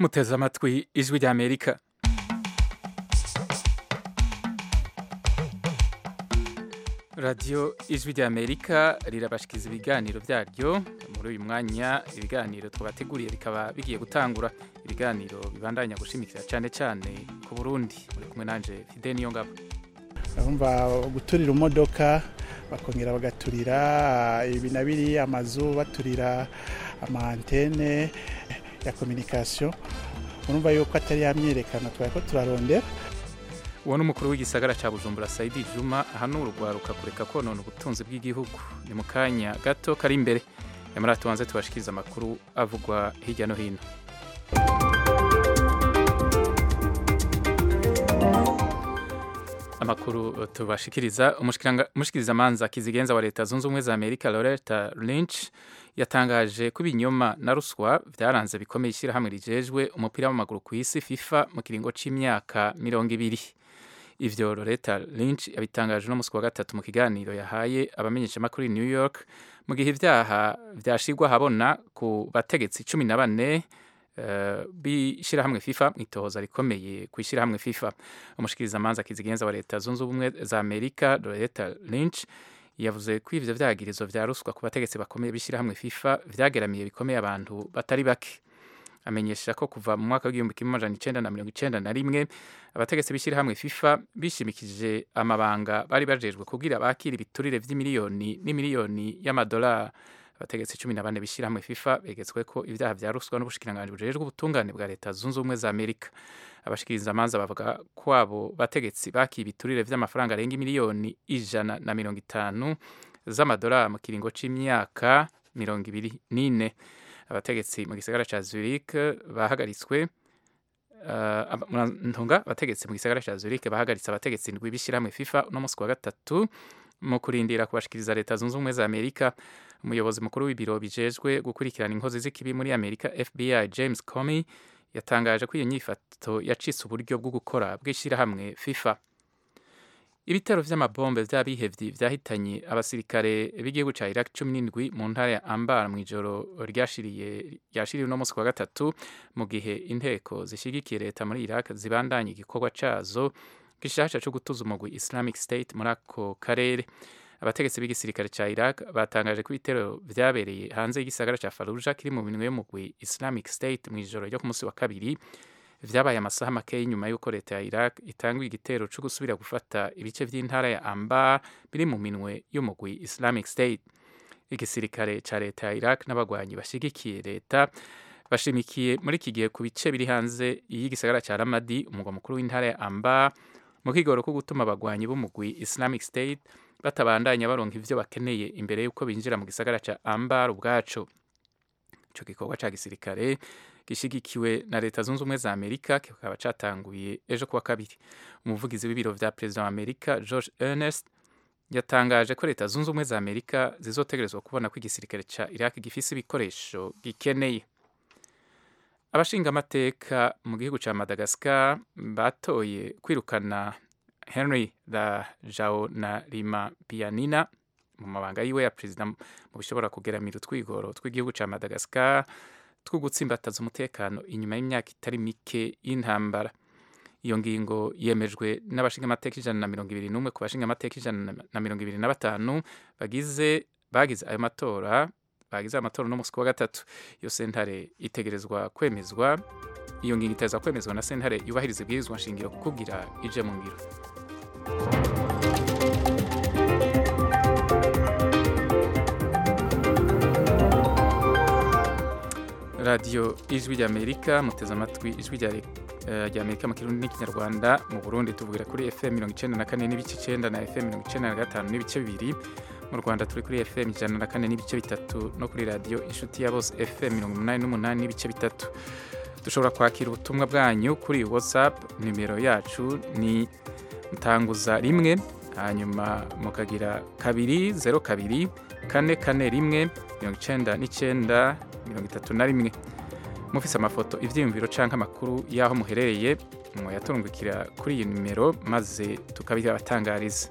muteze amatwi ijwi ry'amerika radiyo ijwi ry'amerika rirabashikiriza ibiganiro byaryo muri uyu mwanya ibiganiro twabateguriye bikaba bigiye gutangura ibiganiro bibandanya gushimikira cyane cyane ku burundi muri kumwe nanje fide niyo ngabo urumva guturira imodoka bakongera bagaturira ibi na biri amazu baturira amantene ya kominikasiyo urumva yuko atari yamyerekana twari ko turarondera uwo ni umukuru w'igisagara cya bujumbura sayidi juma ahanura urwaruka kureka konona ubutunzi bw'igihugu ni mu kanya gato kari imbere nyamara tubanze tubashikiriza amakuru avugwa hirya no hino amakuru tubashikiriza umushikirizamanza kizigenza wa leta zunze ubumwe za amerika loretta lynch yatangaje ko ibinyoma na ruswa byaranze bikomeye ishyirahamwe rijejwe umupira w'amaguru ku isi fifa mu kiringo c'imyaka mirongo ibiri ivyo loretta lynch yabitangaje no musi wa gatatu mu kiganiro yahaye abamenyeshamakuru i new york mu gihe ivyaha vyashirwa habona ku bategetsi cumi na bane Uh, b'ishyirahamwe fifa mu itohoza rikomeye ku ishyirahamwe fifa umushikirizamanza kizigenza wa leta zunze ubumwe za amerika loretta lynch yavuze ko ivyo vyagirizo vya ruswa ku bategetsi bakomeye b'ishyirahamwe fifa vyageramiye bikomeye abantu batari bake amenyesha ko kuva mu mwaka w'igihumbi kimwe amajana icenda na mirongo icenda na rimwe abategetsi b'ishyirahamwe fifa bishimikije amabanga bari bajejwe kugira bakira ibiturire vy'imiliyoni n'imiliyoni y'amadolari abategetsi cumi na bane b'ishyirahamwe fifa begetswe ko ibyaha vya ruswa n'ubushikiranganji bujejwe ubutungane bwa leta zunze ubumwe za amerika abashikirizamanza bavuga ko abo bategetsi bakiye ibiturire vy'amafaranga arenga imiliyoni ijana na mirongo itanu z'amadolari mu kiringo c'imyaka mirongo ibiri n'ine abategetsi mu gisagara ca zurich bahagaritswe uh, ntunga abategetsi mu gisagara ca zurich bahagaritse abategetsi ndwi b'ishyirahamwe fifa no musi wa gatatu mu kurindira kubashikiriza leta zunze ubumwe za amerika umuyobozi mukuru w'ibiro bijejwe gukurikirana inkozi z'ikibi muri amerika fbi james comey yatangaje ko iyo nyifato yacitse uburyo bwo gukora bw'ishyirahamwe fifa ibitero vy'amabombe vy'abihevyi vyahitanye abasirikare b'igihugu ca iraq cumi n'indwi mu ntara ya ambar mw'ijoro ryashiriye ryashiriye uno musi wa gatatu mu gihe inteko zishigikiye leta muri iraq zibandanya igikorwa cazo gishasha co gutuza umugwi islamic state muri ako karere abategetsi b'igisirikare ca iraq batangaje ko ibitero vyabereye hanze y'igisagara ca faruja kiri mu minwe y'umugwi islamic state mw'ijoro ryo ku musi wa kabiri vyabaye amasaha make y'inyuma y'uko leta ya iraq itanguye igitero co gusubira gufata ibice vy'intara ya ambar biri mu minwe y'umugwi islamic state igisirikare ca leta ya iraq n'abagwanyi bashigikiye leta bashimikiye muri iki gihe ku bice biri hanze y'igisagara ca ramadi umugwa mukuru w'intara ya ambar mu kigoro ko gutuma abagwanyi b'umugwi islamic state batabandanya baronka ivyo bakeneye imbere y'uko binjira mu gisagara ca ambar ubwaco ico gikorwa ca gisirikare gishigikiwe na leta zunze ubumwe za amerika kikaba catanguye ejo kuwa kabiri umuvugizi w'ibiro vya perezida wa amerika george ernest yatangaje ko leta zunze ubumwe za amerika zizotegerezwa kubona ko igisirikare ca iraq gifise ibikoresho gikeneye abashinga amateka mu gihugu ca madagascar batoye kwirukana henry la jao na rima pianina mu mabanga yiwe ya perezida mu bishobora kugeramira utwigoro tw'igihugu ca madagascar two gutsimbataza umutekano inyuma y'imyaka itari mike y'intambara iyo ngingo yemejwe n'abashinga amateka ijana na mirongo ibiri n'umwe ku bashinga amateka ijana na mirongo ibiri na batanu bagize bagize ayo matora bagize amatora no musi wa gatatu iyo sentare itegerezwa kwemezwa iyo ngingo iteza kwemezwa na sentare yubahiriza ibwirizwa nshingiro kukugira ije mu ngiro radiyo ijwi ry'amerika muteze amatwi ijwi rya amerika mu kirundi n'ikinyarwanda mu burundi tuvugira kuri fm mirongo icenda na kane n'ibice icenda na fm mirongo icenda na gatanu n'ibice bibiri mu rwanda turi kuri fm ijana na kane n'ibice bitatu no kuri radiyo inshuti ya bose fm mirongo umunani n'umunani n'ibice bitatu dushobora kwakira ubutumwa bwanyu kuri whatsapp nimero yacu ni mutanguza rimwe hanyuma mukagira kabiri zero kabiri kane kane rimwe mirongo icenda n'icenda mirongo itatu na rimwe mufise amafoto ivyiyumviro canke amakuru y'aho muherereye mwayaturungikira kuri iyi nimero maze tukabibatangariza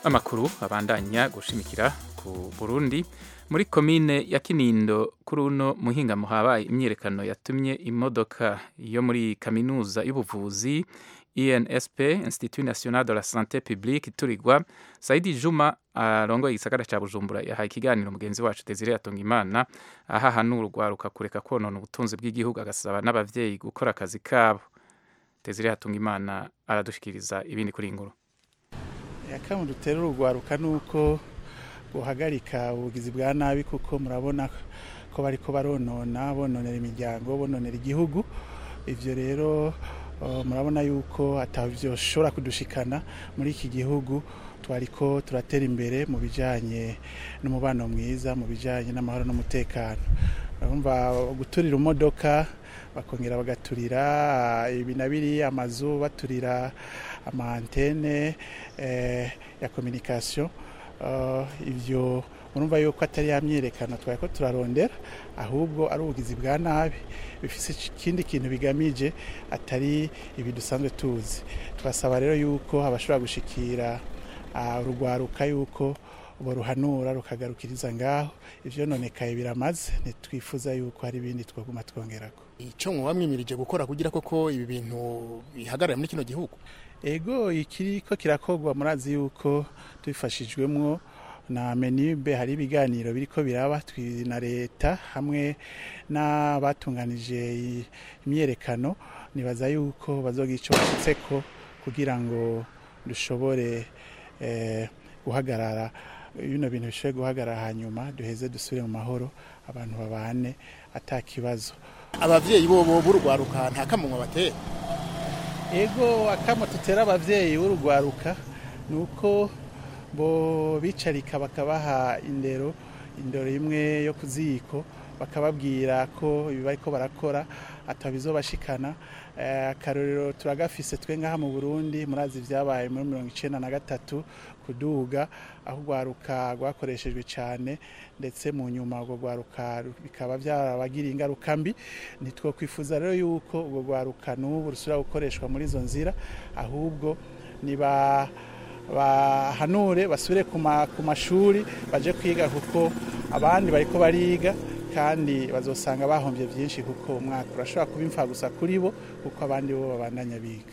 amakuru abandanya gushimikira ku Burundi muri komine ya Kinindo kuri uno muhingamo habaye imyiyerekano yatumye imodoka yo muri kaminuza y'ubuvuzi INSP Institut National de la Santé Publique iturirwa Saidi Juma arongoye igisagara ca Bujumbura yahaye ikiganiro mugenzi wacu Desire Atungimana aha hanura urwaruka kureka konona ubutunzi bw'igihugu agasaba n'abavyeyi gukora akazi kabo Desire Atungimana aradushikiriza ibindi kuri inkuru akamu dutera urugwaruka nuko guhagarika ubugizi bwa nabi kuko murabona ko bariko baronona bononera imiryango bononera igihugu ivyo rero murabona yuko atavyoshobora kudushikana muri iki gihugu twariko turatera imbere mu bijanye n'umubano mwiza mu bijanye n'amahoro n'umutekano urumva guturira imodoka bakongera bagaturira ibi na biriya amazu baturira amantene ya kominikasiyo ibyo urumva yuko atari ya myiyerekano twari ko turarondera ahubwo ari ubugizi bwa nabi bifite ikindi kintu bigamije atari ibi dusanzwe tuzi twasaba rero yuko abashobora gushikira urugwaruka yuko baruhanura rukagarukiriza ngaho ibyo nonekaye biramaze ntitwifuza yuko hari ibindi twaguma twongerako icyo mwamwimirije gukora kugira koko ibi bintu bihagarara muri kino gihugu ego ikiri ko kirakogwa murazi yuko tubifashijwemwo na menibe hari ibiganiro biriko biraba na leta hamwe n'abatunganije imyerekano nibaza yuko bazogira icyo bashyitseko kugira ngo dushobore guhagarara bino bintu bishobore guhagarara hanyuma duheze dusubire mu mahoro abantu babane ata kibazo abavyeyi bo b'urwaruka nta kamunwa batera ego akamo tutera abavyeyi b'urwaruka ni uko bo bicarika bakabaha indero indero imwe yo ku ziko bakababwira ko ibi bariko barakora atabizobashikana akarorero turagafise twe ngaha mu Burundi murazi vyabaye muri mirongo icenda na gatatu kuduga aho urwaruka rwakoreshejwe cyane ndetse mu nyuma urwo rwaruka bikaba byarabagiriye ingaruka mbi ntitwokwifuza rero yuko urwo rwaruka n'ubu rusubira gukoreshwa muri izo nzira ahubwo niba bahanure basubire ku mashuri baje kwiga kuko abandi bariko bariga kandi bazosanga bahombye byinshi kuko umwaka urashobora kuba imfa gusa kuri bo kuko abandi bo babandanya biga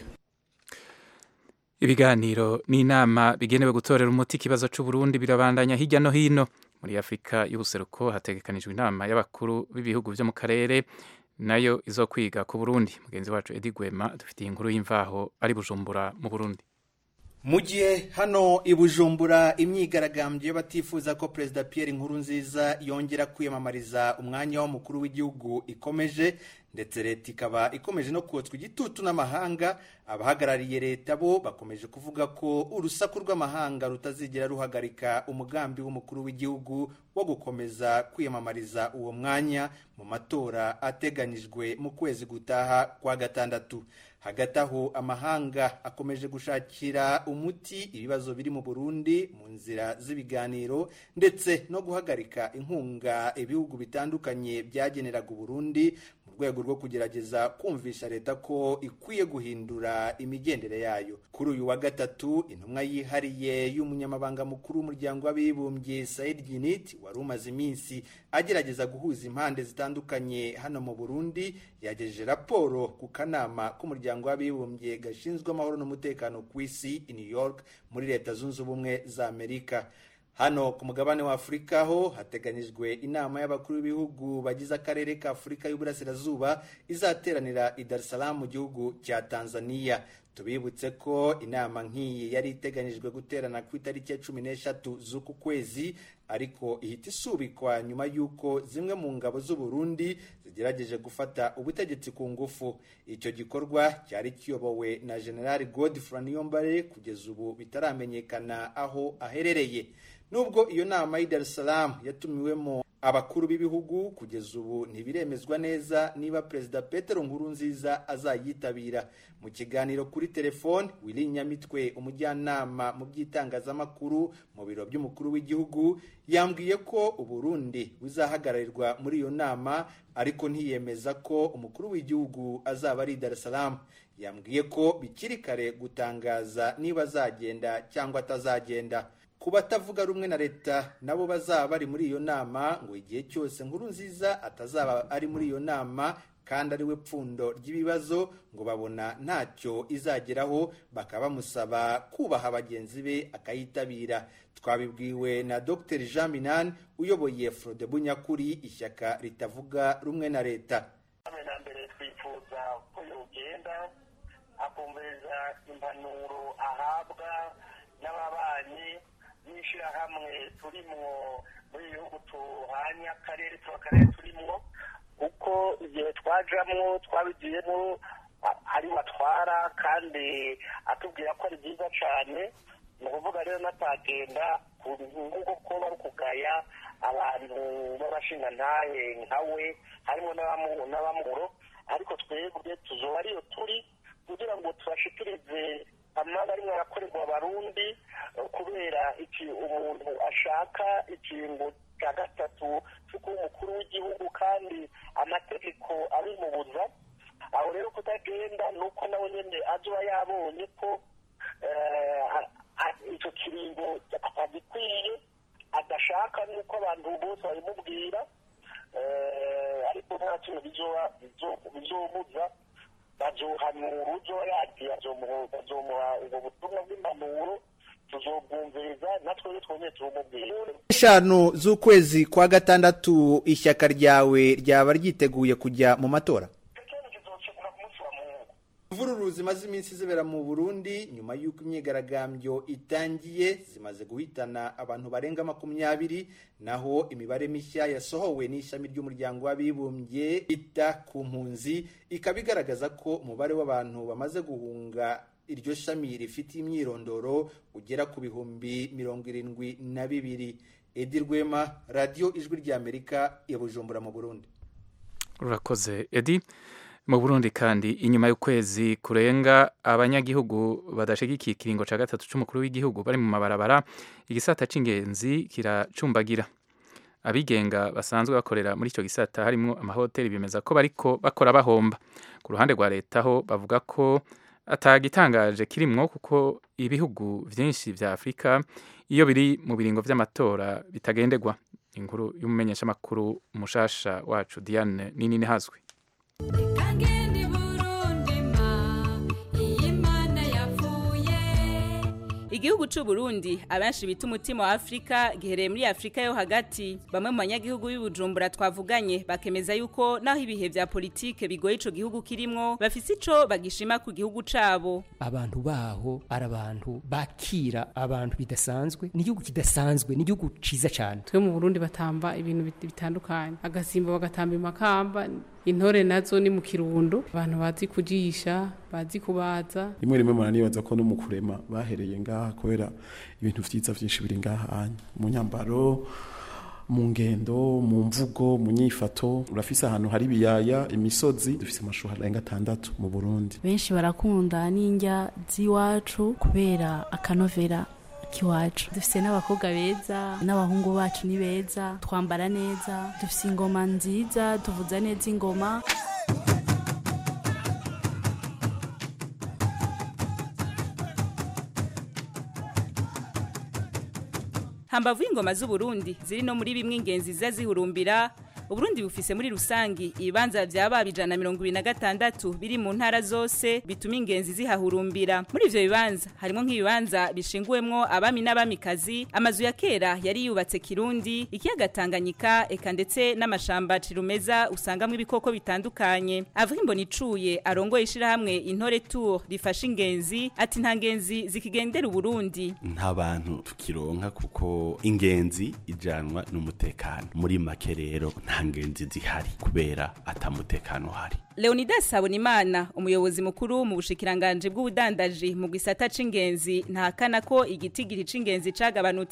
ibiganiro n'inama bigenewe gutorera umuti ikibazo c'uburundi birabandanya hirya no hino muri afurika y'ubuseruko hategekanijwe inama y'abakuru b'ibihugu vyo mu karere nayo izo kwiga ku burundi mugenzi wacu edi gwema dufitiye inkuru y'imvaho ari bujumbura mu burundi mu gihe hano i bujumbura imyigaragambyo y'abatifuza ko perezida Pierre Nkurunziza yongera kwiyamamariza umwanya w'umukuru w'igihugu ikomeje ndetse leta ikaba ikomeje no kotswa igitutu n'amahanga abahagarariye leta bo bakomeje kuvuga ko urusaku rw'amahanga rutazigera ruhagarika umugambi w'umukuru w'igihugu wo gukomeza kwiyamamariza uwo mwanya mu matora ateganyijwe mu kwezi gutaha kwa gatandatu hagati aho amahanga akomeje gushakira umuti ibibazo biri mu burundi mu nzira z'ibiganiro ndetse no guhagarika inkunga ibihugu bitandukanye byageneraga uburundi mu rwego rwo kugerageza kumvisha leta ko ikwiye guhindura imigendere yayo kuri uyu wa gatatu intumwa yihariye y'umunyamabanga mukuru w'umuryango w'abibumbye Said Ginit wari umaze iminsi agerageza guhuza impande zitandukanye hano mu Burundi yagejeje raporo ku kanama k'umuryango w'abibumbye gashinzwe amahoro n'umutekano ku isi i New York muri leta zunze ubumwe za Amerika hano ku mugabane wa afurika ho hateganyijwe inama y'abakuru b'ibihugu bagize akarere ka afurika y'uburasirazuba izateranira i dar es salaam mu gihugu cya tanzania tubibutse ko inama nk'iyi yari iteganyijwe guterana ku itariki ya cumi n'eshatu z'uku kwezi ariko ihita isubikwa nyuma y'uko zimwe mu ngabo z'uburundi zigerageje gufata ubutegetsi ku ngufu icyo gikorwa cyari kiyobowe na generali godfrey niyombare kugeza ubu bitaramenyekana aho aherereye nubwo iyo nama y'i Dar es Salaam yatumiwemo abakuru b'ibihugu kugeza ubu ntibiremezwa neza niba perezida Petero Nkurunziza azayitabira mu kiganiro kuri telefone Willy Nyamitwe umujyanama mu by'itangazamakuru mu biro by'umukuru w'igihugu yambwiye ko uburundi buzahagararirwa muri iyo nama ariko ntiyemeza ko umukuru w'igihugu azaba ari i Dar es Salaam yambwiye ko bikiri kare gutangaza niba azagenda cyangwa atazagenda ku batavuga rumwe na leta nabo bazaba bari muri iyo nama ngo igihe cyose nkuru nziza atazaba ari muri iyo nama kandi ari we pfundo ry'ibibazo ngo babona ntacyo izageraho bakaba bamusaba kubaha bagenzi be akayitabira twabibwiwe na dr jean minani uyoboye frode bunyakuri ishyaka ritavuga rumwe na leta na mbere twifuza ko yogenda akumviriza impanuro ahabwa n'ababanyi n'ishyirahamwe turimwo muri ibihugu tuhanye akarere tuba akarere turimwo kuko igihe twajamwo twabigiyemo ari batwara kandi atubwira ko ari byiza cyane ni ukuvuga rero natagenda nk'uko ko bari kugaya abantu b'abashingantahe nka we harimo n'abamuro ariko twebwe tuzoba ariyo turi kugira ngo tubashikirize amabi arimo arakorerwa abarundi kubera iki umuntu ashaka ikingo cya gatatu cyo kuba umukuru w'igihugu kandi amategeko abimubuza aho rero kutagenda ni uko nawe nyine azoba yabonye ko icyo kiringo agikwiye adashaka nuko abantu bose babimubwira ariko nta kintu bizomuza bazohanura uzoba yagiye bazomuha ubwo butumwa bw'impanuro tuzobwumviriza natwe twongeye turumubwira eshanu z'ukwezi kwa gatandatu ishyaka ryawe ryaba ryiteguye kujya mu matora imvururu zimaze iminsi zibera mu burundi nyuma y'uko imyigaragambyo itangiye zimaze guhitana abantu barenga makumyabiri naho imibare mishya yasohowe n'ishami ry'umuryango w'abibumbye ita ku mpunzi ikaba igaragaza ko umubare w'abantu bamaze guhunga iryo shami rifite imyirondoro ugera ku bihumbi mirongo irindwi na bibiri edi rwema radiyo ijwi ry'amerika ya bujumbura mu burundi urakoze edi mu burundi kandi inyuma y'ukwezi kurenga abanyagihugu badashigikiye ikiringo cya gatatu cy'umukuru w'igihugu bari mu mabarabara igisata cy'ingenzi kiracumbagira abigenga basanzwe bakorera muri icyo gisata harimo amahoteli bemeza ko bariko bakora bahomba ku ruhande rwa leta ho bavuga ko atagitangaje kirimwo kuko ibihugu byinshi bya afurika iyo biri mu biringo by'amatora bitagenderwa inkuru y'umumenyeshamakuru umushasha wacu diane nini hazwi igihugu cy'u Burundi abenshi bita umutima wa Afrika gihereye muri Afrika yo hagati bamwe mu banyagihugu b'ibujumbura twavuganye bakemeza yuko naho ibihe vya politike bigoye ico gihugu kirimwo bafise ico bagishima ku gihugu cabo abantu baho ari abantu bakira abantu bidasanzwe ni igihugu kidasanzwe ni igihugu ciza cyane twe mu Burundi batamba ibintu bitandukanye agasimba bagatamba imakamba intore nazo ni mu kirundo abantu bazi kujisha bazi kubaza rimwe rimwe muranibaza ko no mu kurema bahereye ngaha kubera ibintu vyiza vyinshi biri ngaha mu nyambaro mu ngendo mu mvugo mu nyifato urafise ahantu hari ibiyaya imisozi dufise amashuri arenga atandatu mu Burundi benshi barakunda n'indya z'iwacu kubera akanovera kiwacu dufise n'abakobwa beza n'abahungu bacu ni beza twambara neza dufise ingoma nziza tuvuza neza ingoma hambavu y'ingoma z'uburundi ziri no muri bimwe ingenzi ziza zihurumbira uburundi bufise muri rusangi ibibanza vyaba ijana mirongo ibiri na gatandatu biri mu ntara zose bituma ingenzi zihahurumbira muri ivyo bibanza harimo nk'ibibanza bishinguwemwo abami n'abamikazi amazu ya kera yari yubatse kirundi ikiyaga tanganyika eka ndetse n'amashamba cirumeza usangamwo ibikoko bitandukanye avuga imbona icuye arongoye ishirahamwe intore tour rifasha ingenzi ati nta ngenzi zikigendera uburundi nta bantu tukironka kuko ingenzi ijanwa n'umutekano muri make rero nta ngenzi zihari kubera atamutekano uhari Leonidas Habonimana umuyobozi mukuru mu bushikiranganje bw'ubudandaji mu gisata c'ingenzi ntakana ko igitigiri c'ingenzi cagabanutse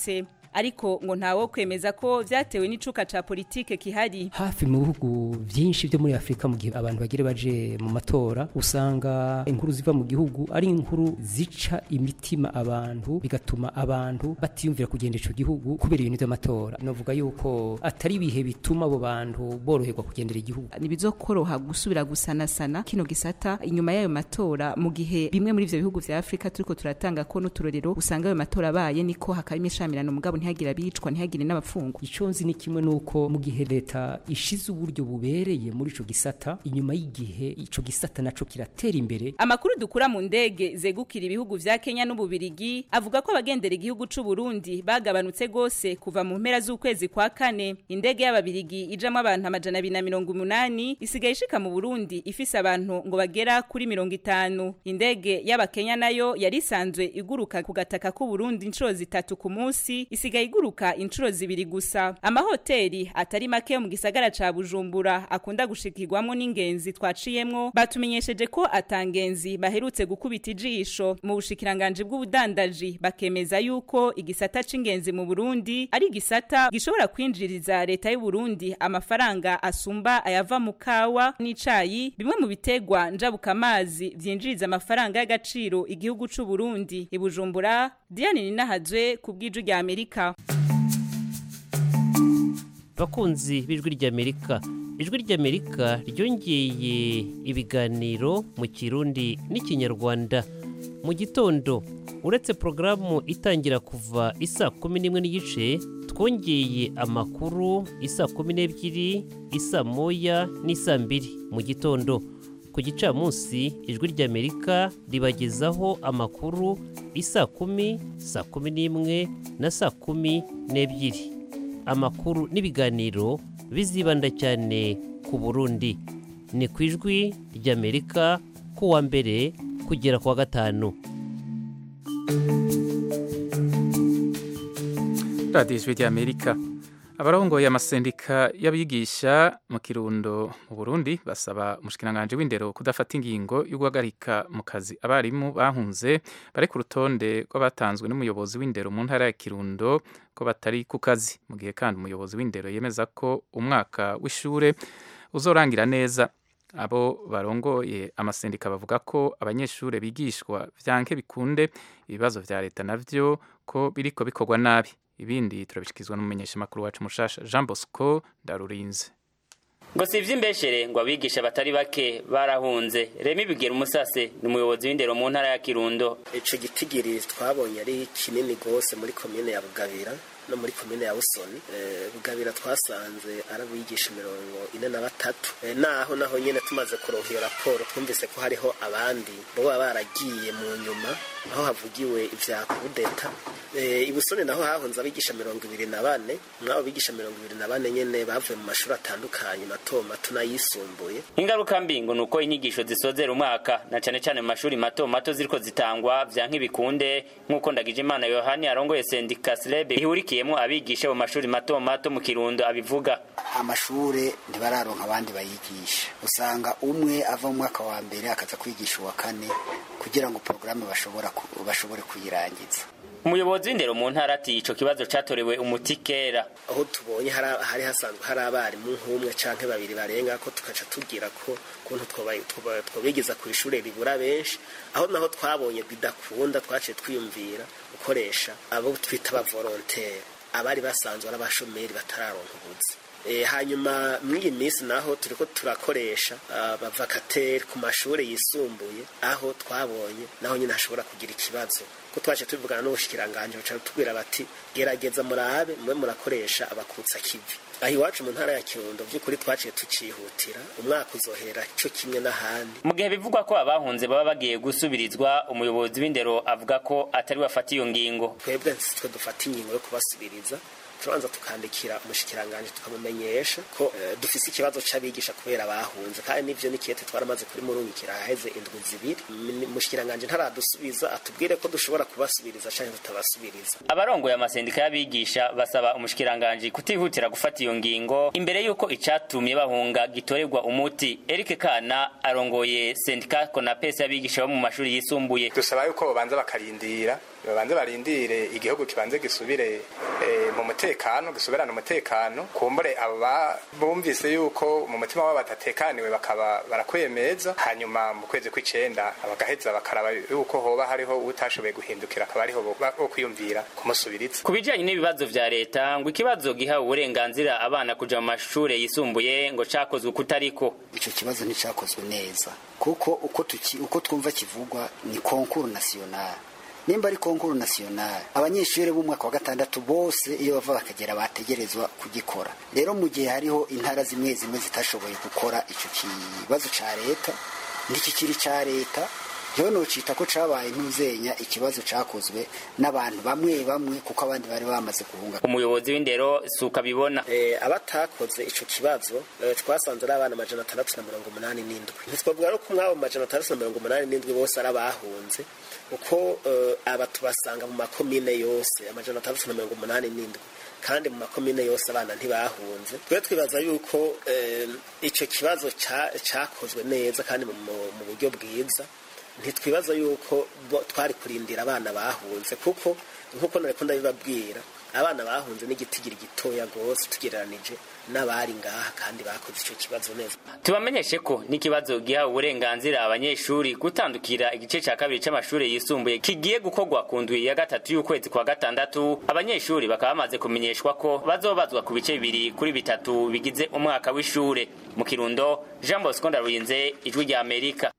ariko ngo ntawo kwemeza ko vyatewe n'icuka ca politike kihari hafi mu bihugu byinshi byo muri afurika mu gihe abantu bagire baje mu matora usanga inkuru ziva mu gihugu ari inkuru zica imitima abantu bigatuma abantu batiyumvira kugenda ico gihugu kubera ibintu by'amatora novuga yuko atari ibihe bituma abo bantu boroherwa kugendera igihugu ntibizokoroha gusubira gusanasana kino gisata inyuma y'ayo matora mu gihe bimwe muri ivyo bihugu vya afurika turiko turatanga ko n'uturorero usanga ayo matora abaye niko hakaba imishamirano mugabo ntihagire abicwa ntihagire n'abafungwa ico nzi ni kimwe nuko mu gihe leta ishize uburyo bubereye muri ico gisata inyuma y'igihe ico gisata naco kiratera imbere amakuru dukura mu ndege zegukira ibihugu vya Kenya n'ububirigi avuga ko abagendera igihugu c'u Burundi bagabanutse gose kuva mu mpera z'ukwezi kwa kane indege y'ababirigi ijamwo abantu amajana abiri na mirongo umunani isigaye ishika mu Burundi ifise abantu ngo bagera kuri mirongo itanu indege y'abakenya nayo yari isanzwe iguruka ku gataka k'u Burundi inshuro zitatu ku munsi isigaye iguruka inshuro zibiri gusa amahoteli atari make yo mu gisagara ca Bujumbura akunda gushikirwamwo n'ingenzi twaciyemwo batumenyesheje ko atangenzi baherutse gukubita ijisho mu bushikiranganje bw'ubudandaji bakemeza yuko igisata c'ingenzi mu Burundi ari igisata gishobora kwinjiriza leta y'u Burundi amafaranga asumba ayava mu kawa n'icayi bimwe mu bitegwa njabukamazi vyinjiriza amafaranga y'agaciro igihugu c'u Burundi ibujumbura Diane Ninahazwe ku bw'iju rya Amerika bakunzi b'ijwi ry'amerika ijwi ry'amerika ryongeye ibiganiro mu kirundi n'ikinyarwanda mu gitondo uretse porogaramu itangira kuva isa kumi n'imwe n'igice twongeye amakuru isa kumi n'ebyiri isa moya n'isa mbiri mu gitondo ku gicamunsi ijwi ry'amerika ribagezaho amakuru isa kumi saa kumi n'imwe na saa kumi n'ebyiri amakuru n'ibiganiro bizibanda cyane ku burundi ni ku ijwi ry'amerika kuwa mbere kugera ku wa gatanu radiyo ijwi ry'amerika abarongoye amasendika y'abigisha mu kirundo mu burundi basaba umushikiranganji w'indero kudafata ingingo yo guhagarika mu kazi abarimu bahunze bari ku rutonde rw'abatanzwe n'umuyobozi w'indero mu ntara ya kirundo ko batari ku kazi mu gihe kandi umuyobozi w'indero yemeza ko umwaka w'ishure uzorangira neza abo barongoye amasendika bavuga ko abanyeshuri bigishwa vyanke bikunde ibibazo vya leta navyo ko biriko bikorwa nabi ibindi turabishikizwa n'umumenyeshamakuru wacu mushasha Jean Bosco Ndarurinze ngo si ivy'imbeshere ngo abigisha batari bake barahunze remi bigera umusase ni umuyobozi w'indero mu ntara ya kirundo ico gitigiri twabonye ari kinini gose muri komine ya bugabira no muri komine ya busoni bugabira twasanze ari abigisha mirongo ine na batatu naho naho nyene tumaze kuronka iyo raporo twumvise ko hariho abandi boba baragiye mu nyuma aho havugiwe ivya kudeta ibusoni naho hahunze abigisha mirongo ibiri na bane mwabo bigisha mirongo ibiri na bane nyene bavuye mu mashuri atandukanye mato mato n'ayisumbuye ingaruka mbi ngo nuko inyigisho zisozera umwaka na cane cane mu mashuri mato mato ziriko zitangwa vya nk'ibikunde nk'uko ndagije imana yohani arongoye sendika slebe ihurikiyemo abigisha mu mashuri mato mato mu kirundo abivuga amashure ntibararonka abandi bayigisha usanga umwe ava mu mwaka wa mbere akaza kwigisha uwa kane kugira ngo porogaramu bashobora bashobore kuyirangiza umuyobozi w'indero mu ntara ati ico kibazo catorewe umuti kera aho tubonye hari hasanzwe hari abarimu nk'umwe canke babiri barenga ko tukaca tugira ko kuntu twobigeza ku ishure ribura benshi aho naho twabonye bidakunda twaciye twiyumvira gukoresha abo twita abavolontere abari basanzwe ari abashomeri batararonka ubuzi hanyuma mw'iyi minsi naho turiko turakoresha abavakateri ku mashuri yisumbuye aho twabonye naho nyine hashobora kugira ikibazo ko twaje tubivugana n'ubushikiranganje baca tubwira bati gerageza murabe mube murakoresha abakutsa kivi aho iwacu mu ntara ya kirundo by'ukuri twaciye tucihutira umwaka uzohera cyo kimwe n'ahandi mu gihe bivugwa ko abahunze baba bagiye gusubirizwa umuyobozi w'indero avuga ko atari wafata iyo ngingo twebwe twe dufata ingingo yo kubasubiriza turabanza tukandikira umushikiranganje tukamumenyesha ko uh, dufise ikibazo c'abigisha kubera bahunze kandi nivyo nikiyete twaramaze kuri murungikira haheze indwi zibiri umushikiranganje ntaradusubiza atubwire ko dushobora kubasubiriza canke tutabasubiriza abarongoye amasendika y'abigisha basaba umushikiranganje kutihutira gufata iyo ngingo imbere yuko icatumye bahunga gitorerwa umuti Eric Kana arongoye sendika Konapes y'abigisha bo mu mashuri yisumbuye dusaba yuko babanza bakarindira babanze barindire igihugu kibanze gisubire eh, mu mutekano gisubirane umutekano kumbure abo ba- bumvise yuko mu mutima wabo badatekaniwe bakaba barakwemeza hanyuma mu kwezi kw'icenda bagaheza bakaraba yuko hoba hariho utashoboye guhindukira akaba ariho bo bo kwiyumvira kumusubiriza ku bijyanye n'ibibazo vya leta ngo ikibazo giha uburenganzira abana kuja mu mashure yisumbuye ngo cakozwe kutariko icyo kibazo nticyakozwe neza kuko uko tuki uko twumva kivugwa ni konkuru nasiyonari nimba ari konkuru nasiyonari abanyeshuri b'umwaka wa gatandatu bose iyo bava bakagera bategerezwa kugikora rero mu gihe hariho intara zimwe zimwe zitashoboye gukora icyo kibazo cya leta ntikikiri cya leta yewe nocita ko cabaye ntuzenya ikibazo cakozwe n'abantu bamwe bamwe kuko abandi bari bamaze guhunga umuyobozi w'indero suka bibona eh, abatakoze ico kibazo eh, twasanze ari abana amajana atandatu na mirongo umunani n'indwi ntitwavuga rero ko mwabo amajana atandatu na mirongo umunani n'indwi bose ari abahunze kuko eh, aba tubasanga mu makomine yose amajana atandatu na mirongo umunani n'indwi kandi mu makomine yose abana ntibahunze twe twibaza yuko eh, ico kibazo ca- cakozwe neza kandi mu, mu- mu buryo bwiza ntitwibaza yuko bo- twari kurindira abana bahunze kuko nk'uko nareko ndabibabwira abana bahunze n'igitigiri gitoya rwose tugereranije n'abari ngaha kandi bakoze icyo kibazo neza tubamenyeshe ko n'ikibazo giha uburenganzira abanyeshuri gutandukira igice cya kabiri cy'amashuri yisumbuye kigiye gukorwa ku ndwi ya gatatu y'ukwezi kwa gatandatu abanyeshuri bakaba bamaze kumenyeshwa ko bazobazwa ku bice bibiri kuri bitatu bigize umwaka w'ishure mu kirundo jean bosco ndarurinze ijwi rya amerika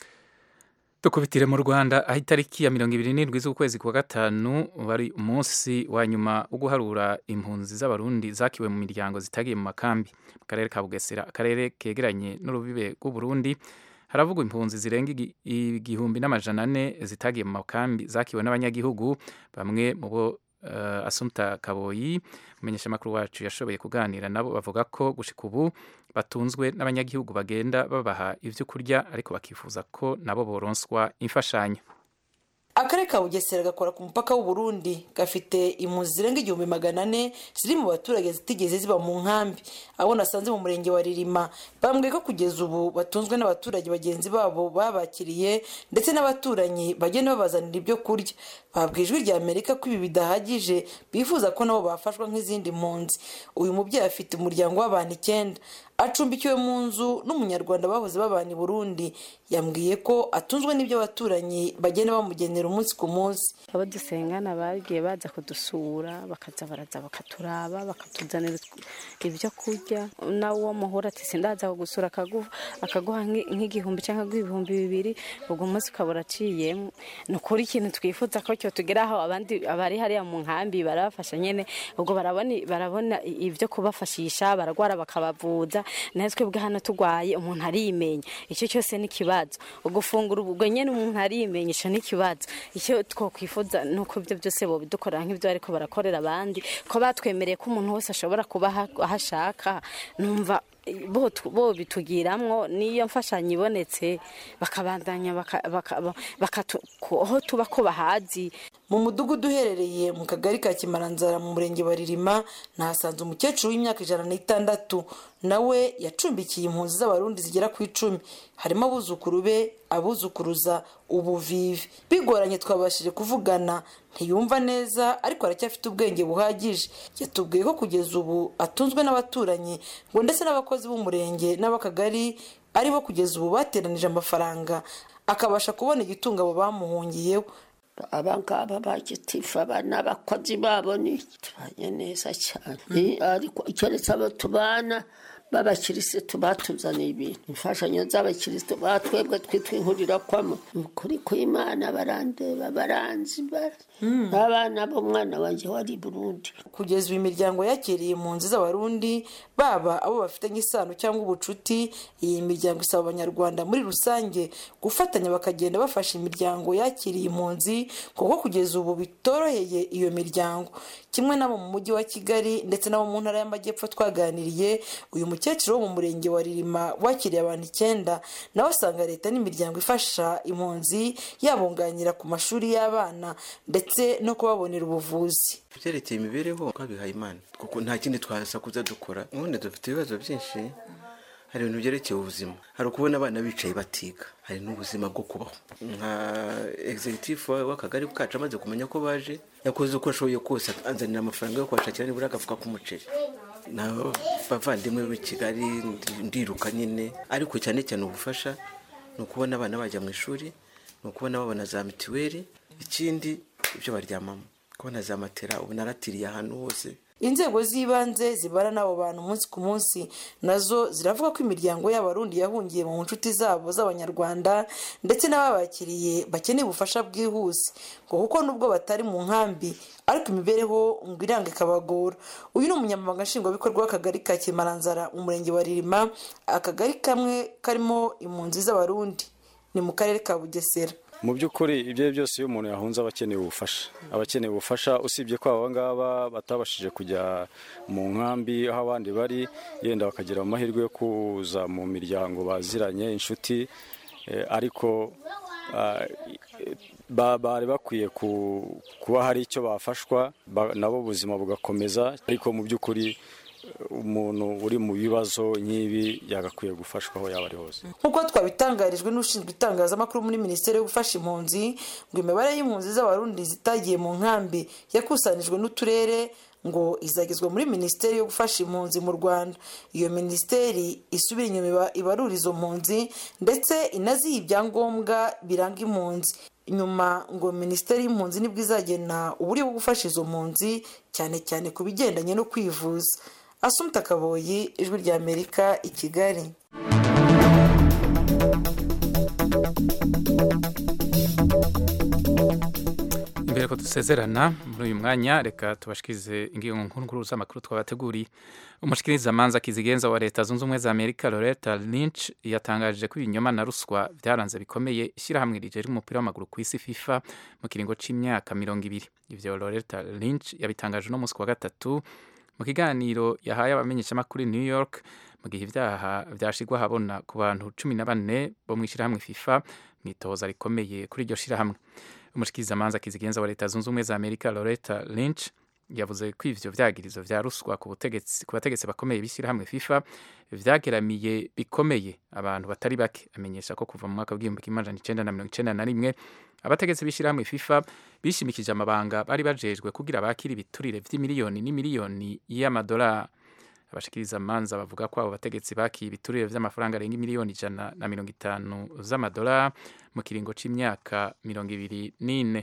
dukubitire mu rwanda aho itariki ya mirongo ibiri n'indwi z'ukwezi kwa gatanu wari umunsi wa nyuma wo guharura impunzi z'abarundi zakiwe mu miryango zitagiye mu makambi mu karere ka bugesera akarere kegeranye n'urubibe rw'uburundi haravugwa impunzi zirenga igi- igihumbi n'amajana ane zitagiye mu makambi zakiwe n'abanyagihugu bamwe mu bo uh, asumta kaboyi umumenyeshamakuru wacu yashoboye kuganira nabo bavuga ko gushika ubu batunzwe n'abanyagihugu bagenda babaha ibyo kurya ariko bakifuza ko nabo boronswa imfashanyo akarere ka bugesera gakora ku mupaka w'uburundi gafite impunzi zirenga igihumbi magana ane ziri mu baturage zitigeze ziba mu nkambi abo nasanze mu murenge wa ririma bambwiye ko kugeza ubu batunzwe n'abaturage bagenzi babo babakiriye ndetse n'abaturanyi bagenda babazanira ibyo kurya babwiye ijwi rya amerika ko ibi bidahagije bifuza ko nabo bafashwa nk'izindi mpunzi uyu mubyeyi afite umuryango w'abantu icyenda acumbikiwe mu nzu n'umunyarwanda bahoze babana i burundi yambwiye ko atunzwe n'ibyo abaturanyi bagenda bamugenera umunsi ku munsi abo dusengana bagiye baza kudusura bakaza baraza bakaturaba bakatuzanira ibyo kurya nawe uwo muhura ati sindaza kugusura akaguha akaguha nk'i- nk'igihumbi cyangwa akaguha ibihumbi bibiri ubwo umunsi ukaba uraciyemo ni ukuri ikintu twifuza ko cyo tugeraho abandi abari hariya mu nkambi barabafasha nyine ubwo barabona barabona ibyo kubafashisha baragwara bakabavuza natwe bwa hano turwaye umuntu arimenya icyo cyose ni ikibazo ugufungura ubwo nyine umuntu arimenya icyo ni ikibazo icyo twakwifuza ni uko ibyo byose bobidukorera nk'ibyo ariko barakorera abandi ko batwemereye ko umuntu wese ashobora kuba aha- aho ashaka numva bo tu- bo bitugiramwo niyo mfashanyo ibonetse bakabandanya baka- baka- bakatu- ko- aho tuba ko bahazi mu mudugudu uherereye mu kagari ka kimaranzara mu murenge wa ririma nahasanze umukecuru w'imyaka ijana n'itandatu nawe yacumbikiye impunzi z'abarundi zigera ku icumi harimo abuzukuru be abuzukuruza ubuvivi bigoranye twabashije kuvugana ntiyumva neza ariko aracyafite ubwenge buhagije yatubwiye ko kugeza ubu atunzwe n'abaturanyi ngo ndetse n'abakozi b'umurenge n'ab'akagari aribo kugeza ubu bateranije amafaranga akabasha kubona igitunga abo bamuhungiyeho abangaba bagitifu abana abakozi babo ni tubanye neza cyane Eh, ariko keretse abo tubana b'abakirisitu batuzaniye ibintu imfashanyo z'abakirisitu batwebwe twitwa inkurikwamo ni ukuri kw'imana barandeba baranzi bara abana b'umwana wanjye wari i burundi kugeza ubu imiryango yakiriye impunzi z'abarundi baba abo bafitanye isano cyangwa ubucuti iyi miryango isaba abanyarwanda muri rusange gufatanya bakagenda bafasha imiryango yakiriye impunzi kuko kugeza ubu bitoroheye iyo miryango kimwe n'abo mu mujyi wa kigali ndetse n'abo mu ntara y'amajyepfo twaganiriye uyu mukecuru wo mu murenge wa ririma wakiriye abantu icyenda nawe asanga leta n'imiryango ifasha impunzi yabunganira ku mashuri y'abana ndetse no kubabonera ubuvuzi byerekeye imibereho twabihaye imana kuko nta kindi twasakuza dukora ubundi dufite ibibazo byinshi hari ibintu byerekeye ubuzima hari ukubona abana bicaye batiga hari n'ubuzima bwo kubaho nka executive w'akagari kacu amaze kumenya ko baje yakoze uko ashoboye kose anzanira amafaranga yo kubashakira nibura agafuka k'umuceri n'abavandimwe b'i kigali ndiruka nyine ariko cyane cyane ubufasha ni ukubona abana bajya mu ishuri ni ukubona babona za mituweli ikindi ibyo baryamamo kubona za matera ubu naratiriye ahantu hose inzego z'ibanze zibara n'abo bantu umunsi ku munsi nazo ziravuga ko imiryango y'abarundi yahungiye mu nshuti zabo z'abanyarwanda ndetse n'ababakiriye bakeneye ubufasha bwihuse ngo kuko nubwo batari mu nkambi ariko imibereho ngo iranga ikabagora uyu ni umunyamabanga nshingwabikorwa w'akagari ka kimaranzara mu murenge wa ririma akagari kamwe karimo impunzi z'abarundi ni mu karere ka bugesera mu by'ukuri ibyo ari byose iyo umuntu yahunze aba akeneye ubufasha aba akeneye ubufasha usibye ko aba ngaba batabashije kujya mu nkambi aho abandi bari yenda bakagira amahirwe yo kuza mu miryango baziranye inshuti ariko bari bakwiye kuba hari icyo bafashwa nabo ubuzima bugakomeza ariko mu by'ukuri umuntu uri mu bibazo nk'ibi yagakwiye gufashwa aho yaba ari hose nk'uko twabitangarijwe n'ushinzwe itangazamakuru muri minisiteri yo gufasha impunzi ngo imibare y'impunzi z'abarundi zitagiye mu nkambi yakusanijwe n'uturere ngo izagezwa muri minisiteri yo gufasha impunzi mu rwanda iyo minisiteri isubira inyuma ibarura izo mpunzi ndetse inaziha ibyangombwa biranga impunzi nyuma ngo minisiteri y'impunzi nibwo izagena uburyo bwo gufasha izo mpunzi cyane cyane ku bigendanye no kwivuza asumta kaboyi ijwi rya amerika i kigali imbere ko dusezerana muri uyu mwanya reka tubashikirize ingingo nkuru z'amakuru twabateguriye umushikirizamanza kizigenza wa leta zunze ubumwe za amerika loretta lynch yatangaje ko ibinyoma na ruswa byaranze bikomeye ishyirahamwe rigera umupira w'amaguru ku isi fifa mu kiringo cy'imyaka mirongo ibiri ibyo loretta lynch yabitangaje uno munsi wa gatatu mu kiganiro yahaye abamenyeshamakuru new york mu gihe ibyaha byashigwa ahabona ku bantu cumi na bane bo mu ishyirahamwe fifa mu itohoza rikomeye kuri iryo shyirahamwe umushikirizamanza kizigenza wa leta zunze ubumwe za amerika loretta lynch yavuze ko ivyo vyagirizo vya ruswa ku butegetsi ku bategetsi bakomeye b'ishyirahamwe fifa vyageramiye bikomeye abantu batari bake amenyesha ko kuva mu mwaka w'igihumbi kimwe amajana icenda na mirongo icenda na rimwe abategetsi b'ishyirahamwe fifa bishimikije amabanga bari bajejwe kugira bakire ibiturire vy'imiliyoni n'imiliyoni y'amadolari abashikiriza amanza bavuga ko abo bategetsi bakiye ibiturire vy'amafaranga arenga miliyoni ijana na mirongo itanu z'amadolari mu kiringo c'imyaka mirongo ibiri n'ine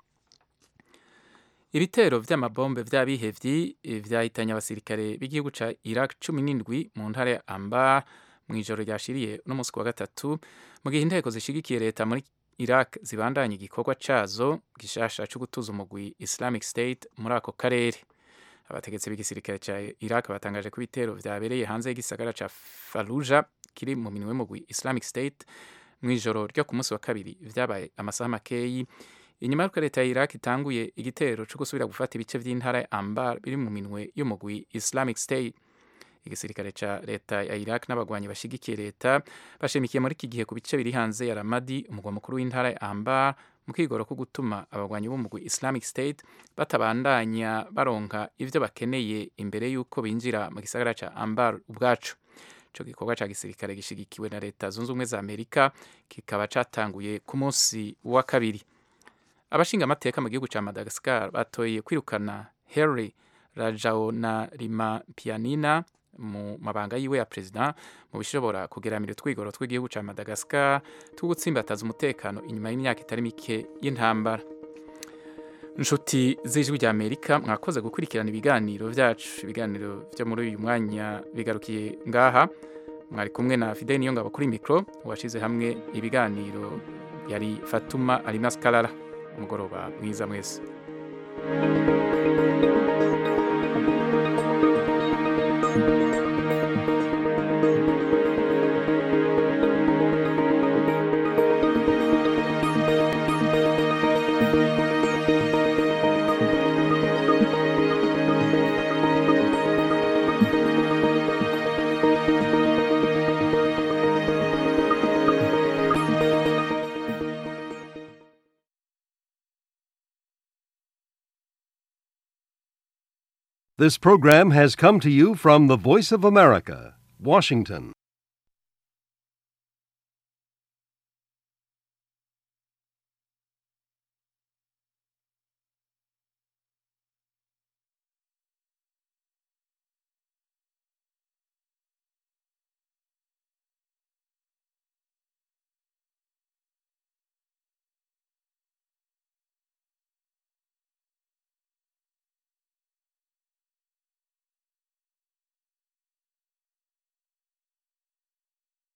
ibitero vy'amabombe vy'abihevyi vyahitanye abasirikare b'igihugu ca iraq cumi n'indwi mu ntara ya amba mw'ijoro ryashiriye n'umunsi wa gatatu mu gihe inteko zishigikiye leta muri iraq zibandanya igikorwa cazo gishasha co gutuza umugwi islamic state muri ako karere abategetsi b'igisirikare ca iraq batangaje ko ibitero vyabereye hanze y'igisagara ca faluja kiri mu minwe y'umugwi islamic state mw'ijoro ryo ku munsi wa kabiri vyabaye amasaha makeyi inyuma y'uko leta ya iraq itanguye igitero co gusubira gufata ibice vy'intara ya ambar biri mu minwe y'umugwi islamic state igisirikare ca leta ya iraq n'abagwanyi bashigikiye leta bashimikiye muri iki gihe ku bice biri hanze ya ramadi umugwa mukuru w'intara ya ambar mu kwigoro ko gutuma abagwanyi b'umugwi islamic state batabandanya baronka ivyo bakeneye imbere y'uko binjira mu gisagara ca ambar ubwacu ico gikorwa ca gisirikare gishigikiwe na leta zunze ubumwe za amerika kikaba catanguye ku munsi wa kabiri abashinga amateka mu gihugu ca madagascar batoye kwirukana henry rajaonarima pianina mu mabanga yiwe ya perezida mu bishobora kugeramira utwigoro tw'igihugu ca madagascar two gutsimbataza umutekano inyuma y'imyaka itari mike y'intambara inshuti z'ijwi rya amerika mwakoze gukurikirana ibiganiro vyacu ibiganiro vyo muri uyu mwanya bigarukiye ngaha mwari kumwe na fideli niyo ngabo kuri mikro washize hamwe ibiganiro yari fatuma alimas karara umugoroba mwiza mwese This program has come to you from the Voice of America, Washington.